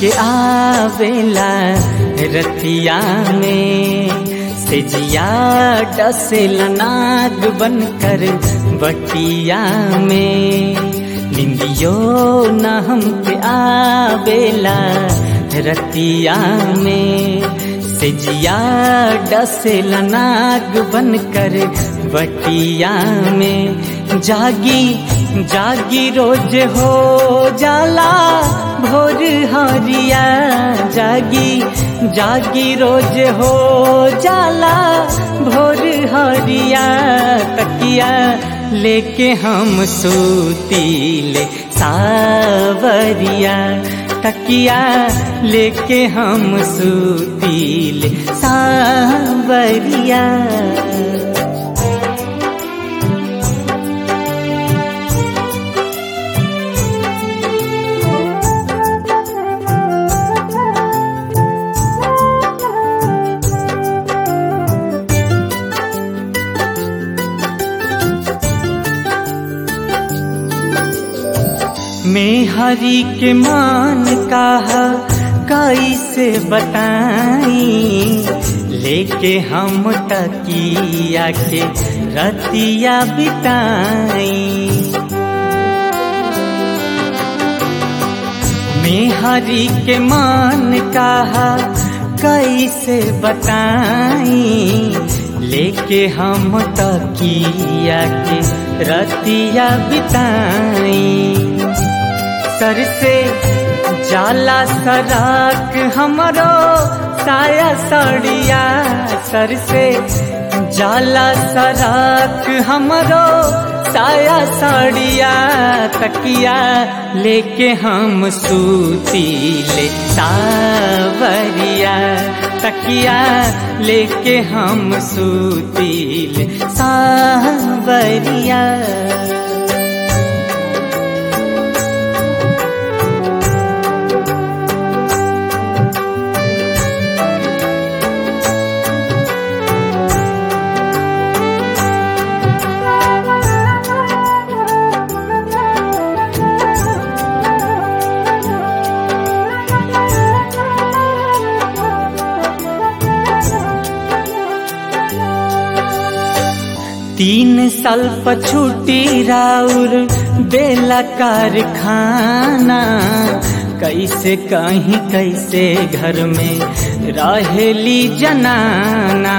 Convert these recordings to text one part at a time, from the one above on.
हमके आवेला रतिया में से जिया डसेल नाग बनकर बटिया में निंदियो न हमके आवेला रतिया में से जिया डसेल नाग बनकर बटिया में जागी जागी रोज हो जाला भोर हरिया जागी जागी रोज हो जाला भोर हरिया तकिया लेके हम सूतीले सावरिया तकिया लेके हम सूतीले सावरिया मैं हरि के मान कहा कैसे बताई लेके हम तकिया के रतिया बिताई मैं हरि के मान कहा कैसे बताई लेके हम तकिया के रतिया बिताई सर से जाला सराक हमरो साया सड़िया सर से जाला सराक हमरो साया साड़िया तकिया लेके हम सूतीले सावरिया तकिया लेके हम सूतीले सावरिया तीन साल पछूटी राउर बेला कारखाना कैसे कहीं कैसे घर में रहेली जनाना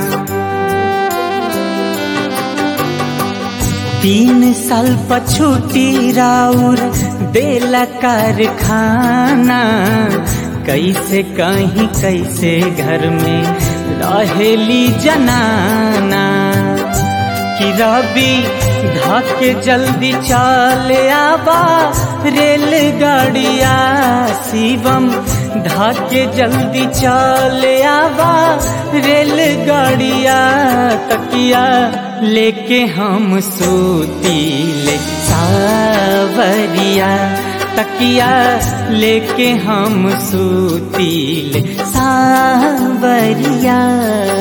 तीन साल पछूटी राउर बेला कारखाना कैसे कहीं कैसे घर में रहेली जनाना कि रवि धाके जल्दी चले आबा रेलगाड़िया शिवम धाके जल्दी चले आबा रेलगाड़िया तकिया लेके हम सूतीले सावरिया तकिया लेके हम सूतीले सावरिया